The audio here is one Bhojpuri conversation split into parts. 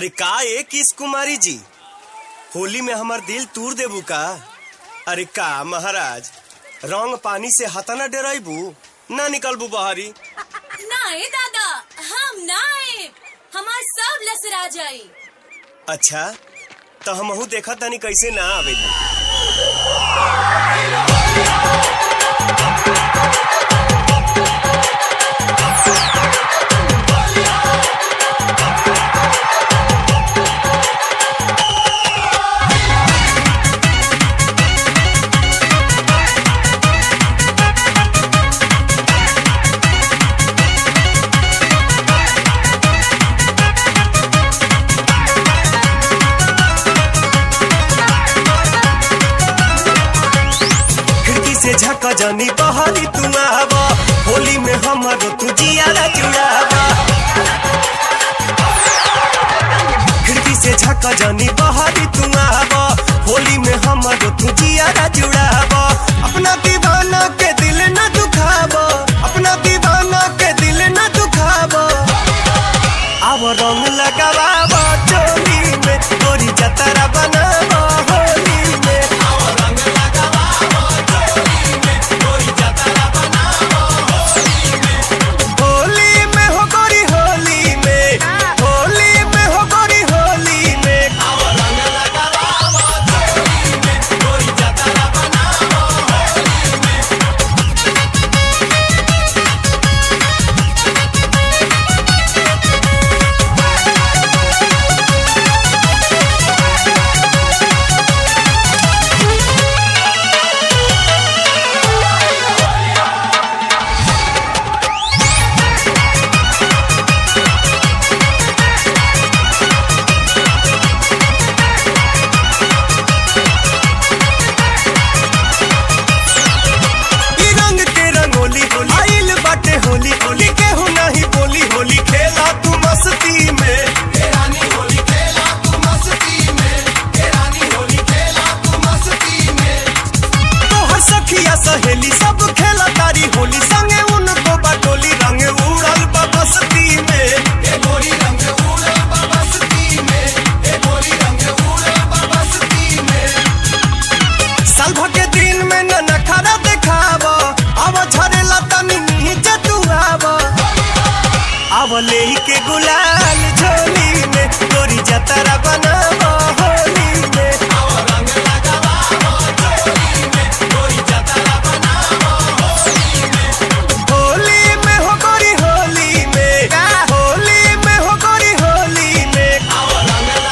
अरे का ए किस कुमारी जी होली में हमार दिल तूर देबू का अरे का महाराज रंग पानी से हतना डराइबू ना निकलबू बहरी नाए दादा हम ना आए हमार सब लसरा जाई अच्छा तो हमहू देखा तनी कैसे ना आवेली खिड़की से झका जानी बहरी तू आवा होली में हमारो तू जियारा जुड़ावा खिड़की से झका जानी बहरी तू आवा होली में हमारो तू जियारा जुड़ावा अपना दीवाना के दिल न दुखावा अपना दीवाना के दिल न दुखावा अब रंग लगावा चोली में तोरी जतरा बनावा होली में होली में हो गोरी होली में होली में हो गोरी होली में ई रंग के रंगोली होली आइल बाटे होली होली केहू नहीं बोली होली खेला तू मस्ती में तोहर सखिया सहेली सब खेला तारी होली संगे उनको बटोली रंग उड़ल बा बस्ती में साल भर के दिन में न नखरा देखाव अब झरेला तनी नीचे तू आव अब ले के गुलाल झोली में तोरी जतरा बनाव होली में होली में हो गोरी होली में होली में हो गोरी होली में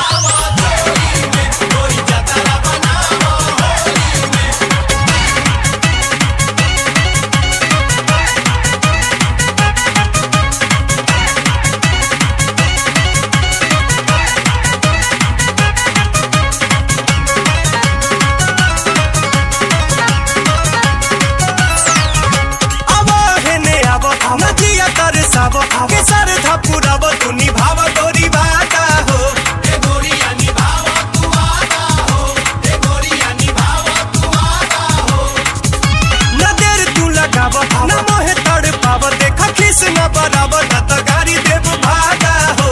अब हेने अब नदिया तर सब के सर धपुरब तू निभाव तोरी बाटा हो न देर तू लगाव न मोहे तड़ पाव देख खिस न बराब न त गाड़ी देव भागा हो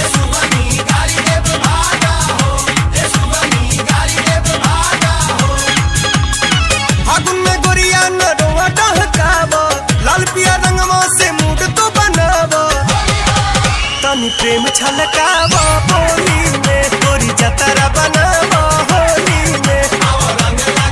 फागुन में गोरिया न रोआ डहकाव लाल पिया रंगवा से मूड तो बनाव तनी प्रेम छलकाव होली में तोरी जतरा बनाव होली में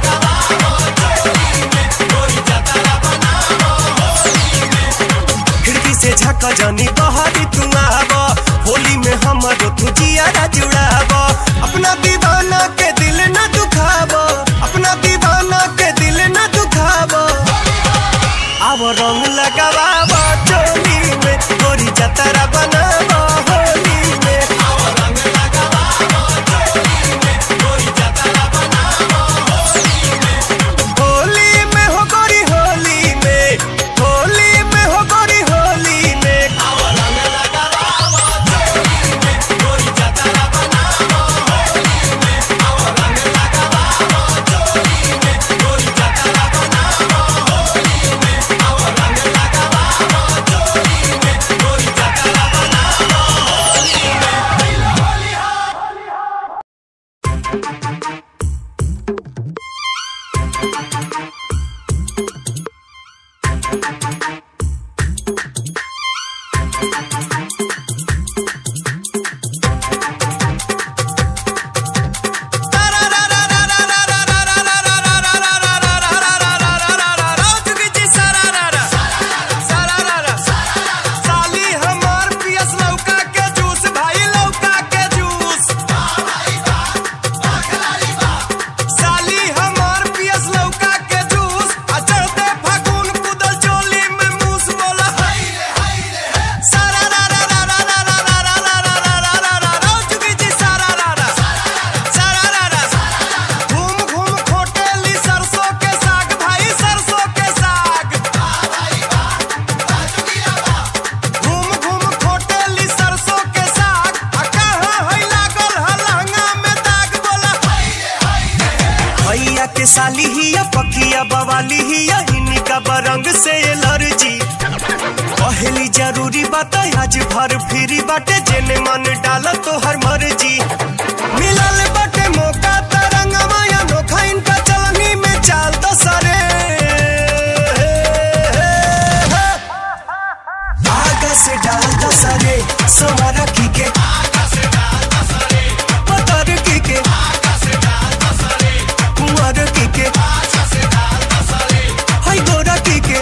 खिड़की से झका जानी बहारी तू आव होली में हमरो तू जियारा जुड़ाव अपना दीवाना के दिल न दुखाव अपना दीवाना के दिल न दुखाव अब रंग लगाव चोली में तोरी जतरा बनाव होली में भैया के साली ही या पकिया बवाली ही या इनका बरंग से एलर्जी पहली जरूरी बात आज भर फिरी बाटे जेने मन डाला तो हर मर्जी मिलल बाटे मौका तरंग माया नोखा इनका चलनी में चाल तो सरे आगा से डाल दो सरे सवारा की के पतर की के कुंवर की के हाय गोरा की के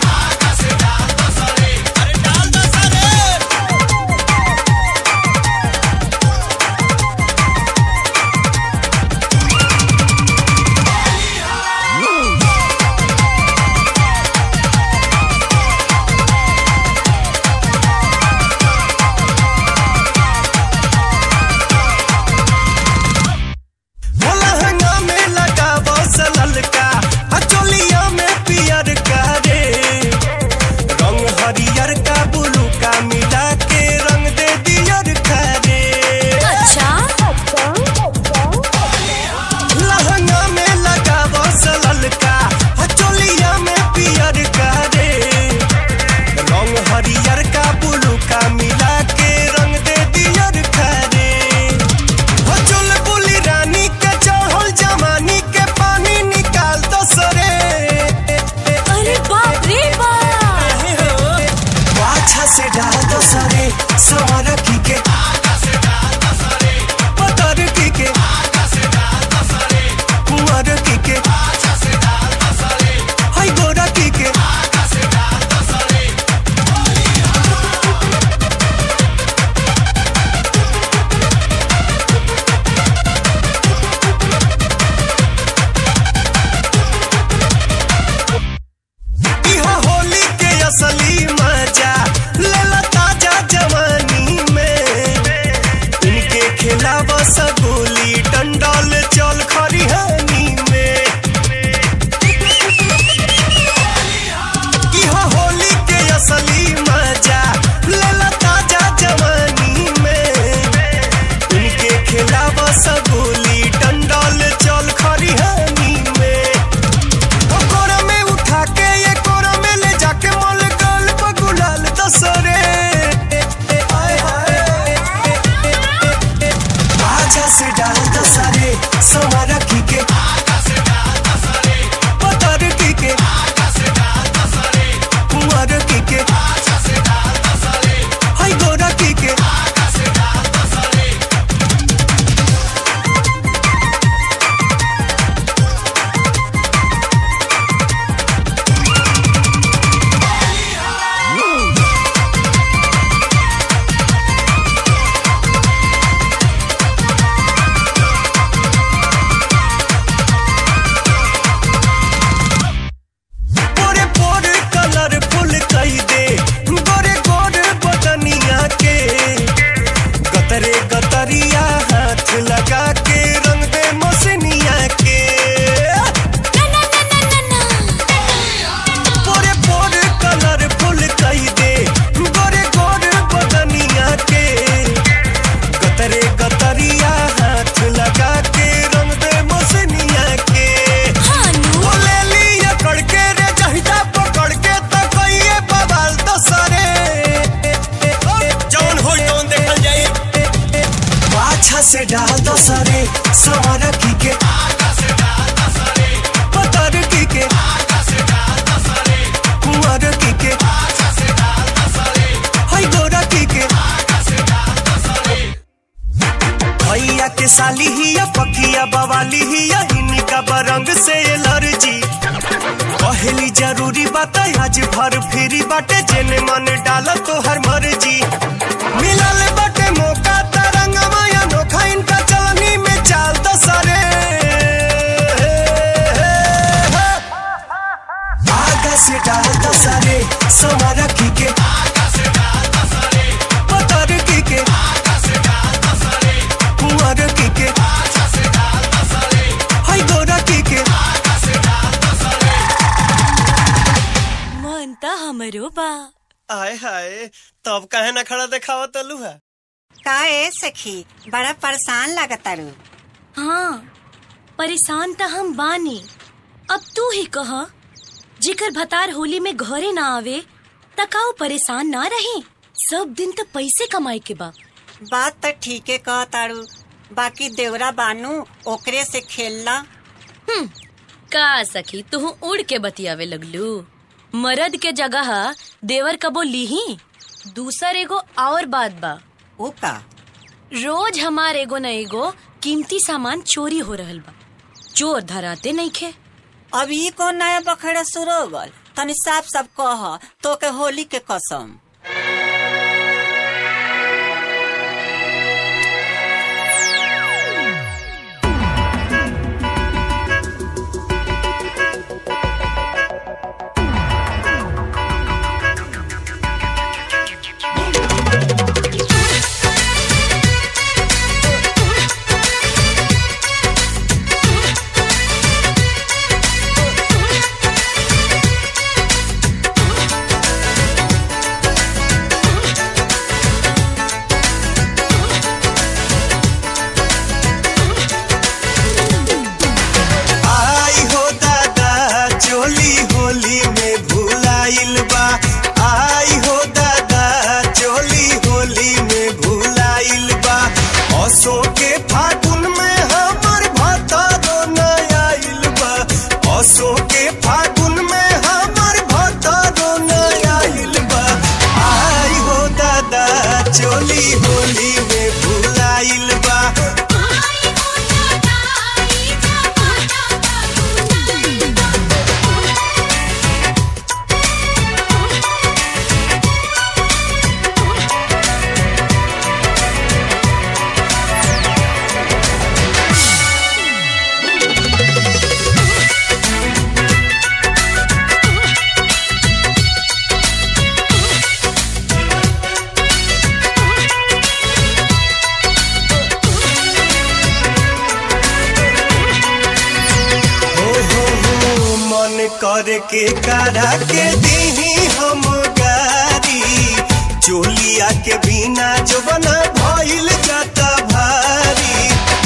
भोला हंगा में लगा बस ललका अचोलिया में पियर का रे रंग हरियर का बुलू का मिला के रंग दे दियर का रे अच्छा लहंगा में लगा बस ललका अचोलिया में पियर का रे रंग हरियर का बुलू का मिला के रंग दे दियर का रे हो चुलबुली रानी के चढ़ल जमानी के पानी निकाल दो सरे अरे बाप रे बाप पाछा से डाल दो सरे सवार की के पतर की के कुंवर की के हाय गोरा की के इहा होली के असली मजा लेला ताजा जवानी में इनके खिलावा सगोली डंडल चल खरिहानी में इहा होली के असली मजा लेला ताजा जवानी में इनके खिलावा सगोली डंडल चल खरिहानी में ओ कोरा में उठा के ये कोरा में ले जाके मोल गल पर गुलाल दसरे आय हाय आजा से डाल दसरे सवारा की के पतर की के कुंवर की के हाय गोरा की के पोरे पोरे कलरफुल कई दे गोरे गोरे बदनिया के गतरे गतरिया हाथ लगा के रंग दे मसनिया के ना ना ना ना ना ना पोरे पोरे कलरफुल कई दे गोरे गोरे बदनिया के गतरे गतरिया हाथ लगा के रंग दे मसनिया के हानू बोले लिया कड़के रे जहिदा पकड़ के तो कहिए बवाल तो सरे जौन होई तौन देखल जाई पाछा से डाल दो सरे सवार की के पतर की के कुंवर की के हाय गोरा की के भैया के साली ही या पकिया बवाली ही या इनका बरंग से एलर्जी पहली जरूरी बात आज भर फिरी बाटे जेने मन डाला तो हर मर्जी मिलल बाटे मौका तरंग माया नोखा इनका चलनी में चाल दो सरे आगा से डाल दो सरे सवारा की के पतर की के कुंवर की के हाय गोरा की के मन त हमरो बा आय हाय तब काहे ना खड़ा देखावा तलू है का ए सखी बड़ा परेशान लागतारू हाँ परेशान त हम बानी अब तू ही कह जेकर भतार होली में घरे ना आवे त का ऊ परेशान ना रही सब दिन त पैसे कमाए के बा बात तो ठीके कह तारू बाकी देवरा बानू ओकरे से खेलना हम्म, का सखी तू उड़ के बतियावे लगलू मर्द के जगह देवर कबो लीही दूसर एगो और बात बा ऊ का रोज हमार एगो न एगो कीमती सामान चोरी हो रहल बा चोर धराते नइखे अब ई कौन नया बखेड़ा शुरू हो गल तनी साफ साफ कह तो के होली के कसम आई हो दादा चोली होली में भूलाइल बा आई हो दादा चोली होली में भूलाइल बा असो के फागुन में हमर भतारो न आइल बा असो के फागुन में हमर भतारो न आइल बा आई हो दादा चोली होली में भूलाइल बा हो हो हो मन कर के करा के दीही हम गारी चोलिया के बिना जो बना भइल जाता भारी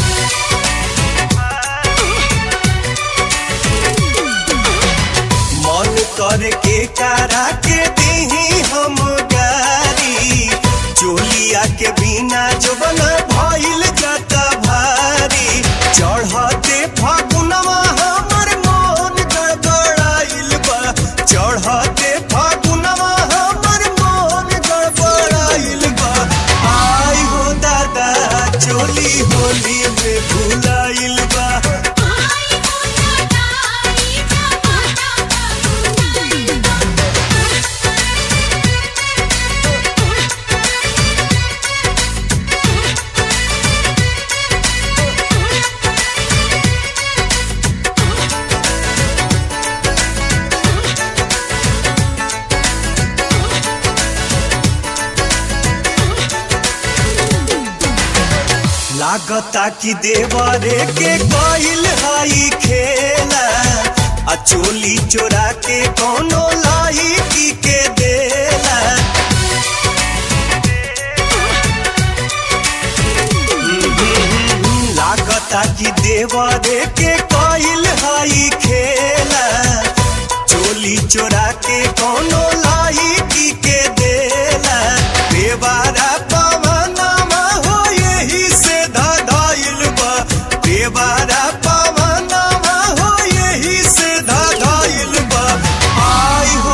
मन कर के करा के दीही हम गारी चोलिया के बिना जो बना भइल जाता भारी चढ़ते फागुनवा हमर मन गड़बड़ाइल बा चढ़ते फागुनवा हमर मन गड़बड़ाइल बा आई हो दादा चोली होली में भूलाइल बा लागता कि देवरे के कइल हई खेला आ चोली चोरा के कोनो लाई की के देला लागता कि देवरे के कइल हई खेला चोली चोरा के कोनो लाई की के देला देवारा पवनमा हो यही से धधाइल बा देवारा पवनमा हो यही से धधाइल बा आई हो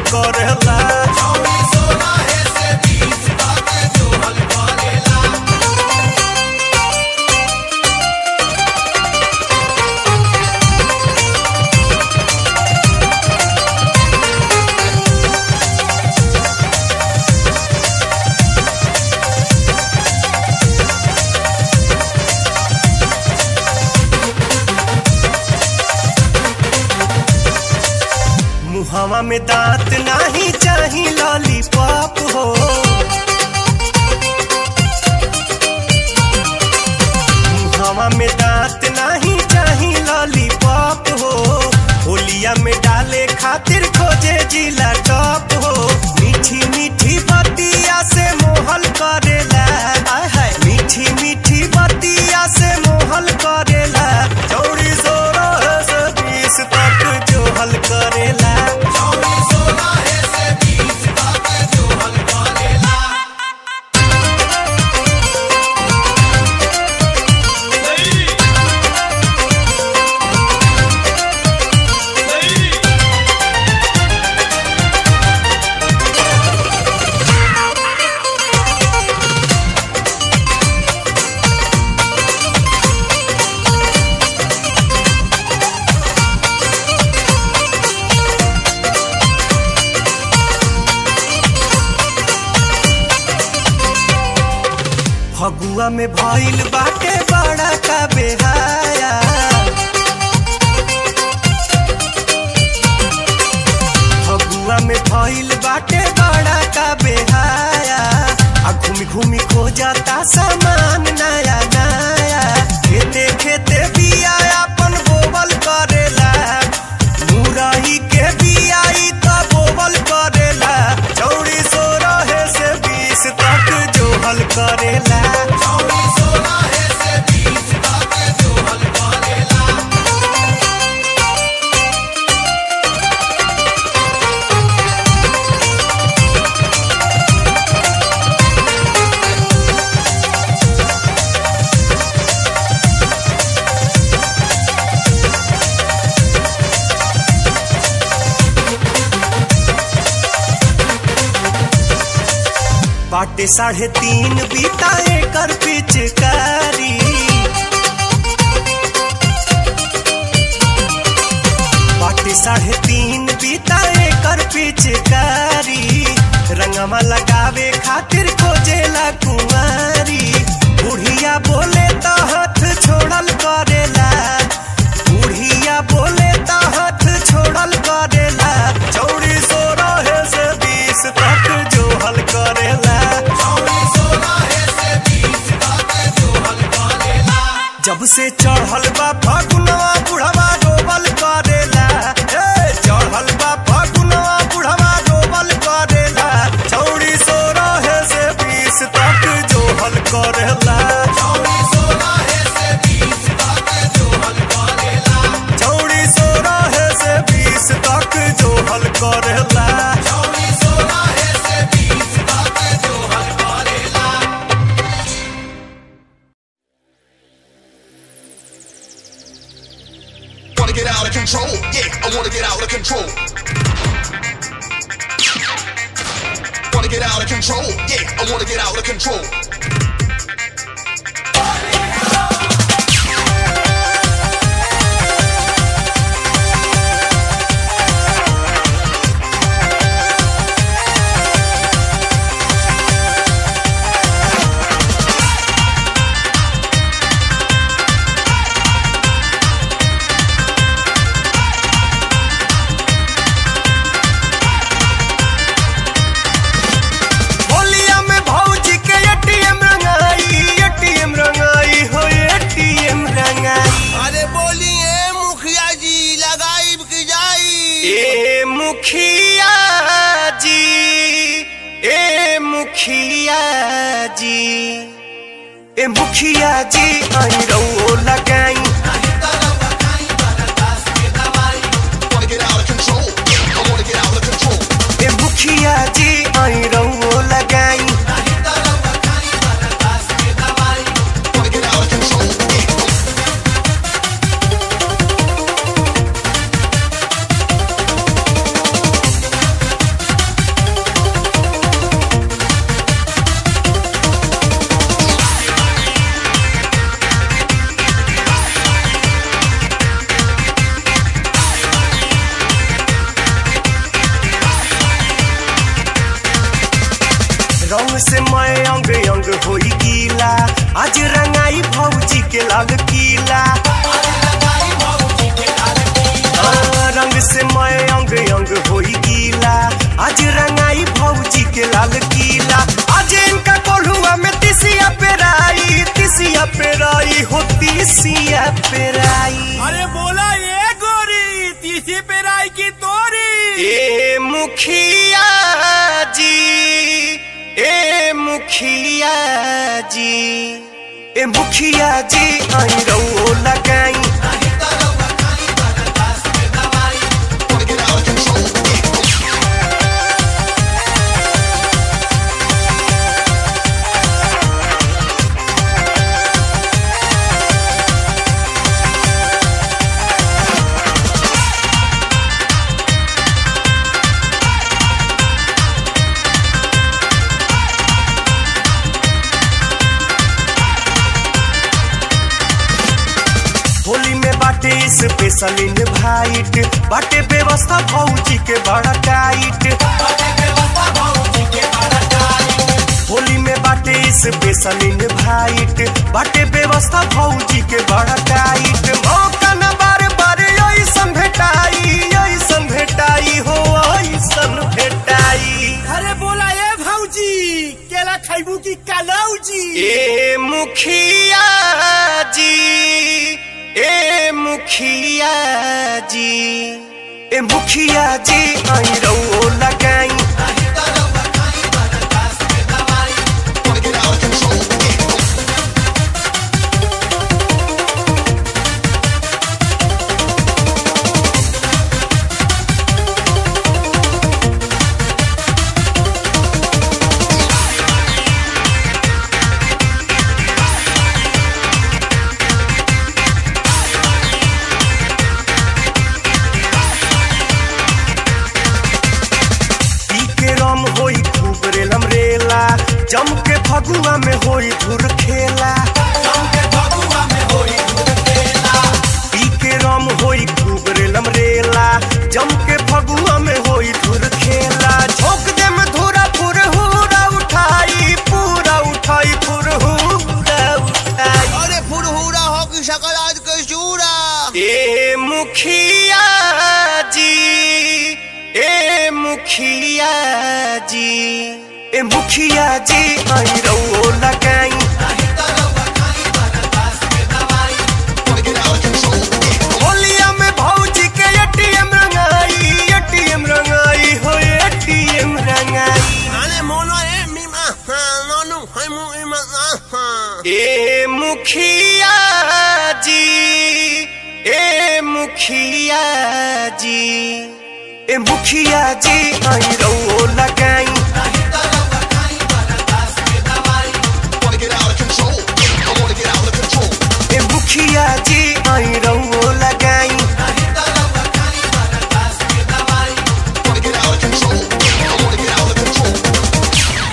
करेला मुहवा में दांत नाही चाही लॉलीपॉप हो मुहवा में दांत नाही चाही लॉलीपॉप हो होलिया में डाले खातिर खोजे जिला टॉप हो मीठी मीठी बतिया से मोहल करेला आय हाय मीठी मीठी बतिया से मोहल करेला चौड़ी सोलह से बीस तक जो हल करेला फगुआ में भइल बाटे बड़ा का बेहाया फगुआ में भइल बाटे बड़ा का बेहाया आ घूमी घूमी खो जाता सामान नया नया खेते खेते बिया अपन बोवल करेला मुरही के बियाई त बोवल करेला चौड़ी सो रहे से बीस तक जो हल करेला बाटे साढ़े तीन बीता एकर पिचकारी बाटे साढ़े तीन बीता एकर पिचकारी रंगमा लगावे खातिर खोजेला कुंवारी बुढ़िया बोले तो हाथ छोड़ल करेला बुढ़िया बोले तो हाथ छोड़ल करेला चौड़ी सो रहे से बीस तक जो हल करेला जब से चढ़ल बा फगुनवा बुढ़वा डोबल करेला ए, चढ़ल बा फगुनवा बुढ़वा डोबल करेला चौड़ी सो रहे से बीस तक जो हल करेला चौड़ी सो रहे से बीस तक जो हल करेला Wanna get out of control? Yeah, I wanna get out of control. Wanna get out of control? Yeah, I wanna get out of control. होलिया में भौजी के एटीएम रंगाई एटीएम रंगाई हो एटीएम रंगाई अरे बोलिए मुखिया जी लगाई की जाई ए मुखिया जी ए मुखिया जी ए मुखिया जी आई रहो लगाई Wanna get out of control? Yeah, I wanna get out of control. ए मुखिया जी आई रहो लगाई Wanna get out of control? Yeah. से मैं अंग अंग होई गीला आज रंगाई भौजी के लाल किला हाँ, रंग से मैं अंग अंग होई गीला आज रंगाई भौजी के लाल किला आज इनका कोल्हुआ में तिसिया पेराई तिसिया पेराई हो तिसिया पेराई अरे बोला ये गोरी तीसरी पेराई की तोरी ए मुखिया जी ए मुखिया जी ए मुखिया जी आई रहो लगाई Wanna get out of control. Yeah. Holi में बाटे स्पेशल इनवाइट बाटे व्यवस्था भौजी के बड़ा टाइट होली में बाटे स्पेशल इनवाइट बाटे व्यवस्था भौजी के बड़ा टाइट मौका न बार बार ऐसन भेटाई ऐसन भेटाई हो ऐसन भेटाई अरे बोला ये भौजी केला खाइबू की कलौजी ए मुखिया जी ए मुखिया जी ए मुखिया जी आई रहो लगाई Wanna get out of control. Yeah. पी के रम होई खूब रेलम रेला जम के फगुआ में होई धुर खेला पी के रम होई खूब रेलम रेला जम के फगुआ में होई धुर खेला झोंक दे में धुरा फुरहुरा उठाई पूरा उठाई फुरहुरा उठाई अरे फुरहुरा हो की शकल आज के चूरा ए मुखिया जी ए मुखिया जी ए मुखिया जी आई रहो लगाई Wanna get out of control. Yeah. होलिया में भौजी के एटीएम रंगाई एटीएम रंगाई हो एटीएम रंगाई अरे मोनो ए मीमा नोनु हाय मु इमा ए मुखिया जी ए मुखिया जी ए मुखिया जी आई रहो लगाई Wanna get out of control. Yeah. I wanna get out of control. ए मुखिया जी आई रहो लगाई Wanna get out of control. Yeah. I wanna get out of control.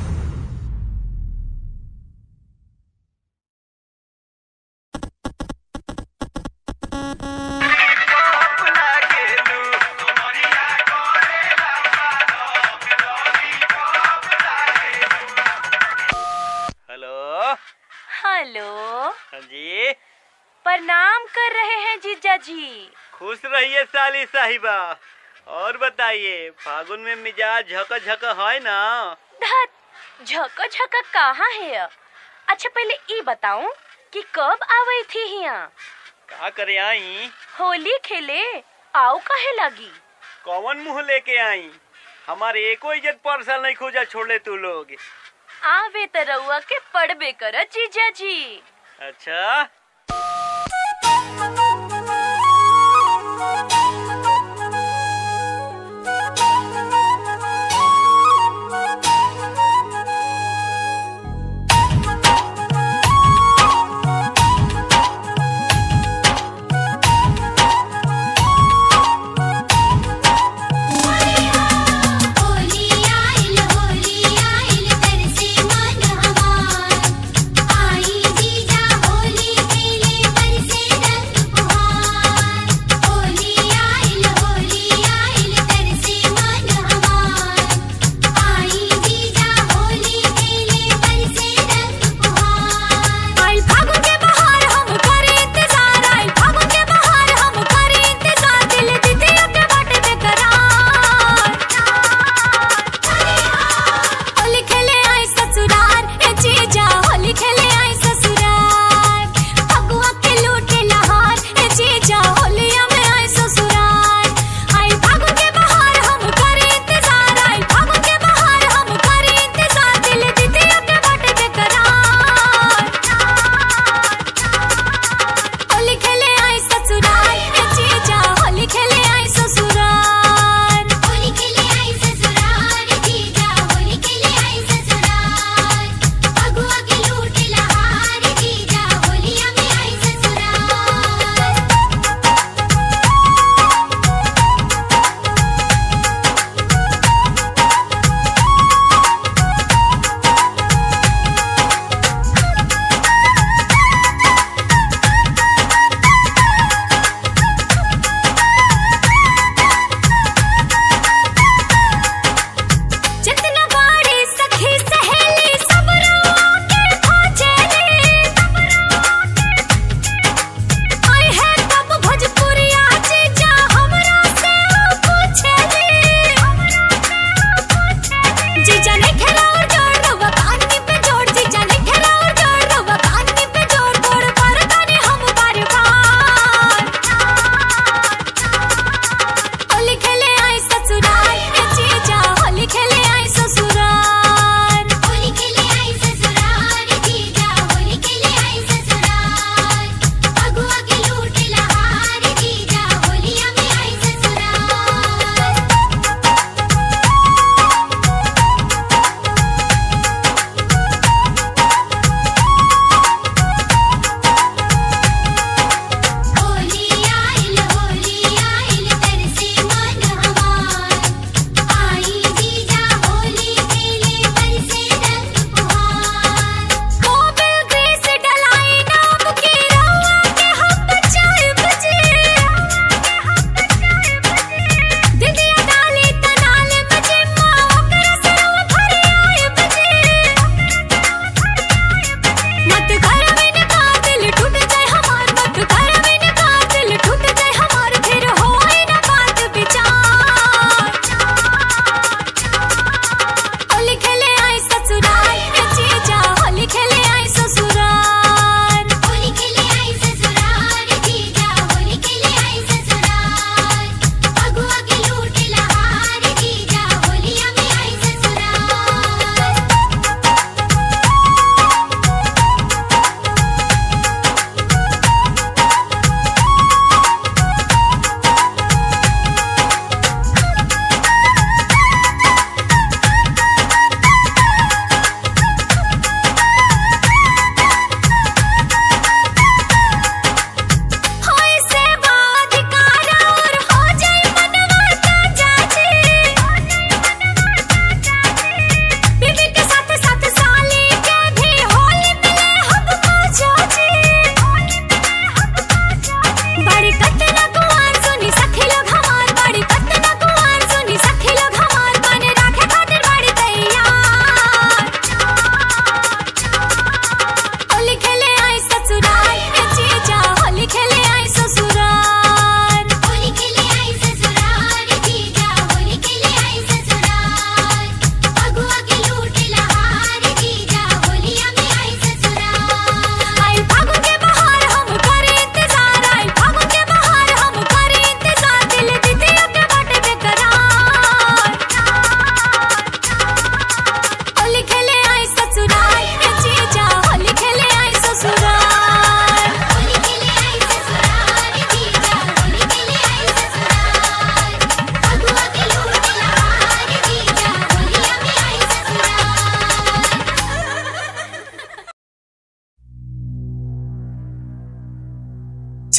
Hello hello हाँ जी प्रणाम कर रहे हैं जीजा जी खुश रहिए साली साहिबा और बताइए फागुन में मिजाज झक झक है ना धत झक झक कहाँ है अच्छा पहले ई बताऊं कि कब आवे थी यहाँ का करे आई होली खेले आओ कहे लगी कौन मुंह लेके आई हमारे एको इज्जत परसल नहीं खोजा छोड़े तू लोग आवे त रउआ के पड़बे कर जीजा जी अच्छा होली आइल होली आइल तरसे मन हमार आई जीजा होली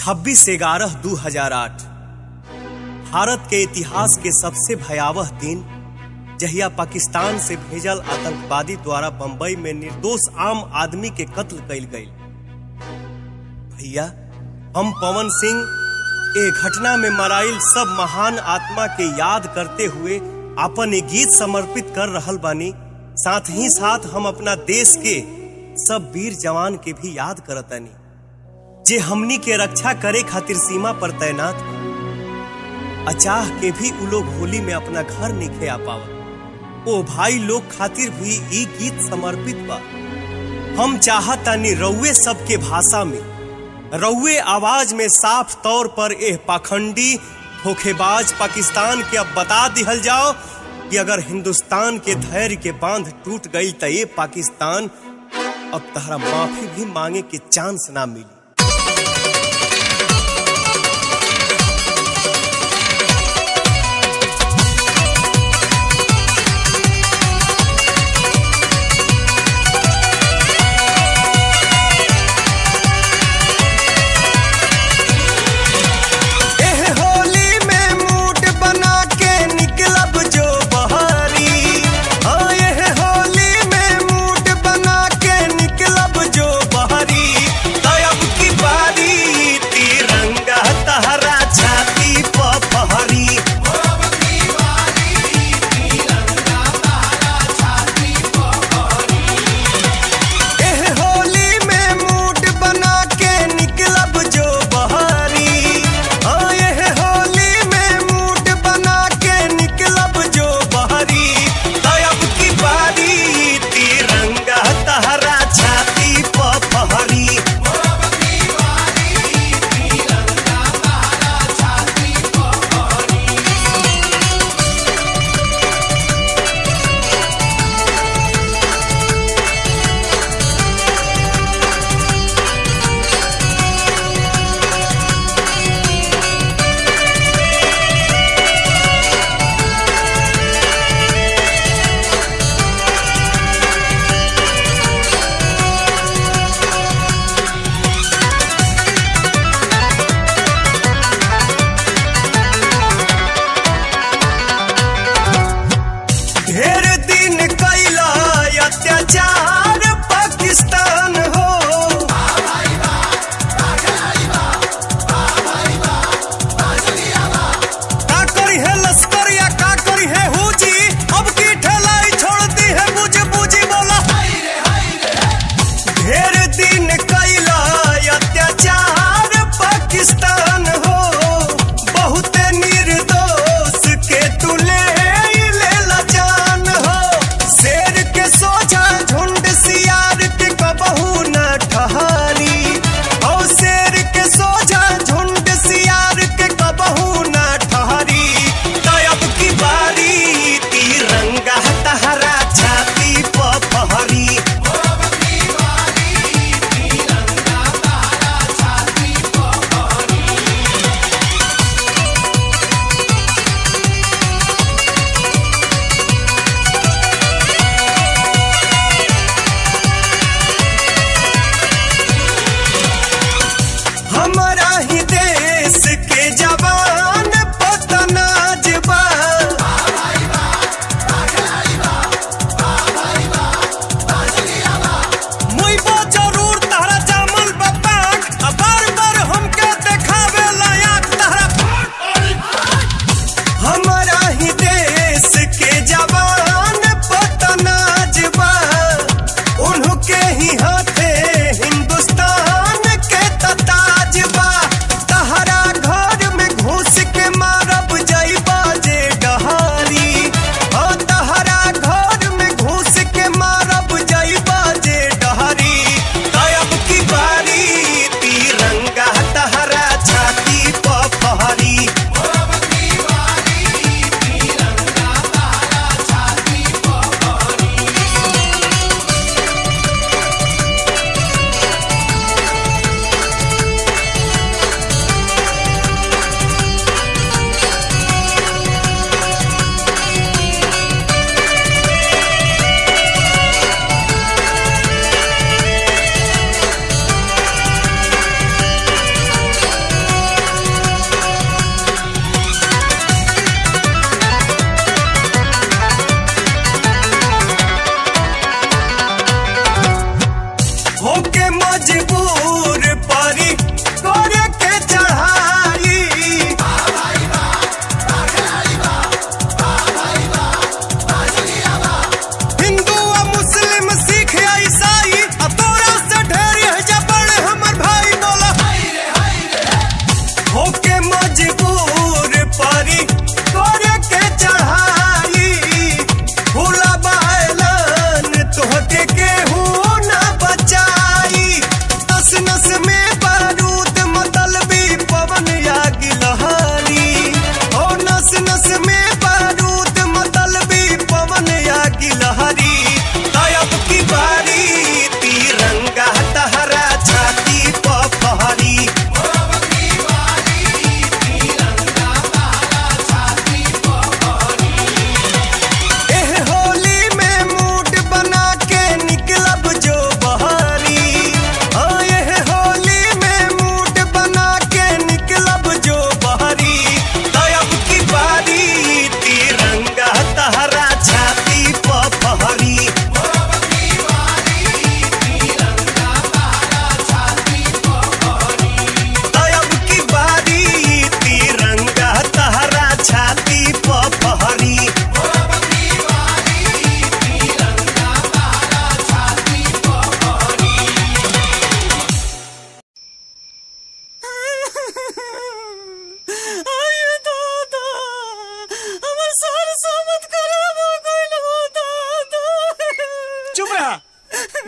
26 ग्यारह दू हजार आठ भारत के इतिहास के सबसे भयावह दिन जहिया पाकिस्तान से भेजल आतंकवादी द्वारा बंबई में निर्दोष आम आदमी के कत्ल कइल गई भैया हम पवन सिंह ए घटना में मराइल सब महान आत्मा के याद करते हुए अपन एक गीत समर्पित कर रहल बानी साथ ही साथ हम अपना देश के सब वीर जवान के भी याद करतानी जे हमनी के रक्षा करे खातिर सीमा पर तैनात बा। अचाह के भी उ लोग होली में अपना घर निखे आ पावत ओ भाई लोग खातिर भी ई गीत समर्पित बा हम चाहतानी रउए सबके भाषा में रउए आवाज में साफ तौर पर एह पाखंडी धोखेबाज पाकिस्तान के अब बता दिहल जाओ कि अगर हिंदुस्तान के धैर्य के बांध टूट गई तो ये पाकिस्तान अब तहरा माफी भी मांगे के चांस ना मिली एह होली में मूड बना के निकलब जो बहारी हाँ एह होली में मूड बना के निकलब जो बहारी तब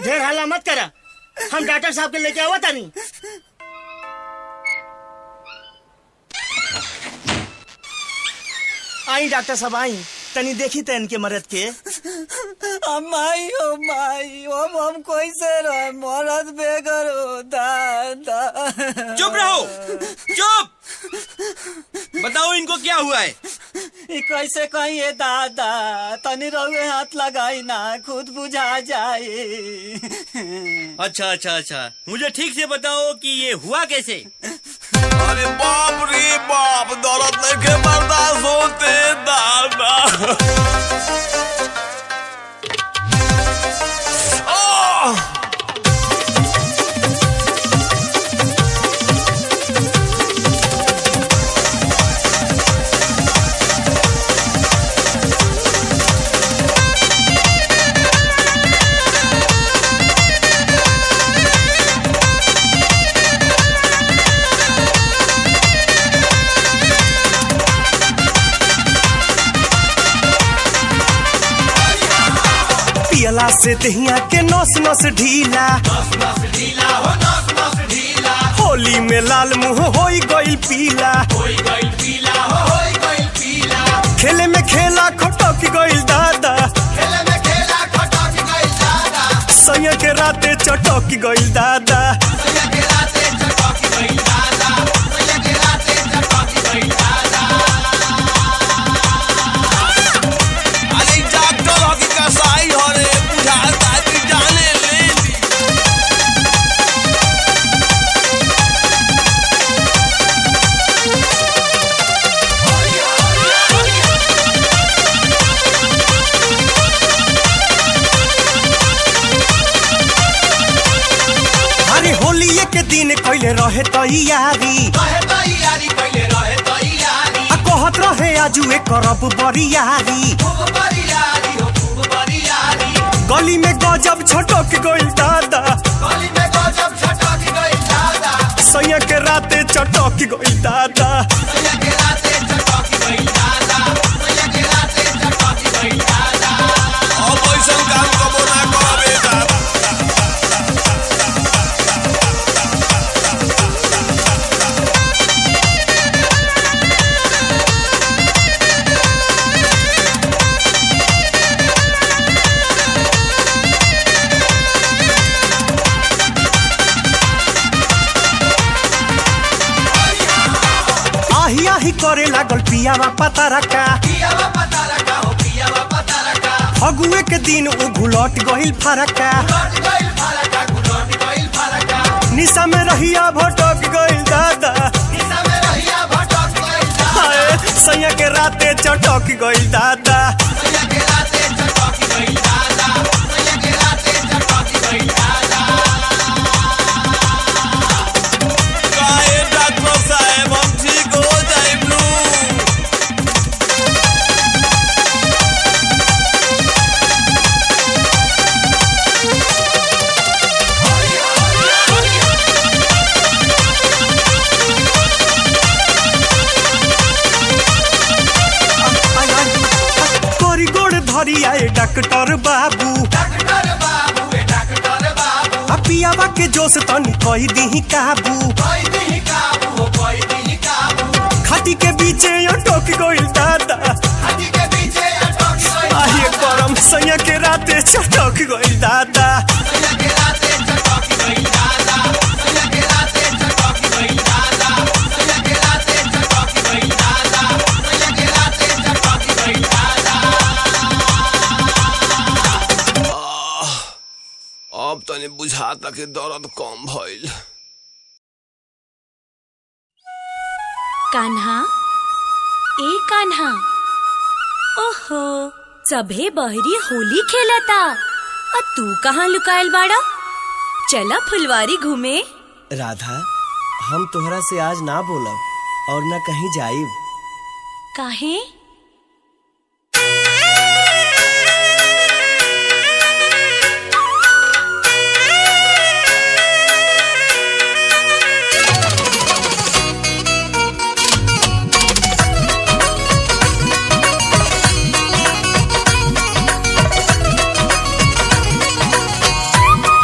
ढेर हल्ला मत करा हम डॉक्टर साहब के लेके आवा तानी आई डॉक्टर साहब आई तनी देखी त इनके मरद के माई ओ माई हम हम कैसे रहे मरद बेगर हो दादा चुप रहो चुप बताओ इनको क्या हुआ है ई कैसे कहिए दादा तनी रहुए हाथ लगाई ना खुद बुझा जाए अच्छा अच्छा अच्छा मुझे ठीक से बताओ कि ये हुआ कैसे अरे बाप रे बाप दौलत लेके बर्दाश्त होते दादा आह! पियला से दहिया के नस नस ढीला होली में लाल मुंह होई गइल पीला खेले में खेला खटक गइल दादा सैया के राते चटक गइल दादा अरे डॉक्टर हकी कसाई हो रे बुझाता कि जाने ले ली अरे होली के दिन कैले रहे तैयारी आ कहत रहे आजू एक करब बरियारी गली में गजब छटक गइल दादा सैया के राते चटक गइल दादा अब ऐसन काम कबो ना करबे दादा आही आही करे लागल पियावा पता रखा फगुए के दिन उ घुलट गइल फरका निशा में रहिया भटक गइल दादा हाय सैया के राते चटक गइल दादा काहे डॉक्टर साहब हम ठीक हो जाइब नू तोरी गोड़ धरी आए डॉक्टर बाबू आ पियावा के जोश तनी कही दी काबू खाटी के बीचे अटक गइल दादा आहे करम सैया के राते चटक गइल दादा अब तनी बुझाता कि दर्द कम भइल कान्हा ए कान्हा ओहो सभे बहरी होली खेलता आ तू कहाँ लुकायल बाड़ा चला फुलवारी घूमे राधा हम तोहरा से आज ना बोलब और ना कहीं जाइब काहे Thank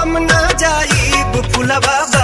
हम ना जाइब फुलवा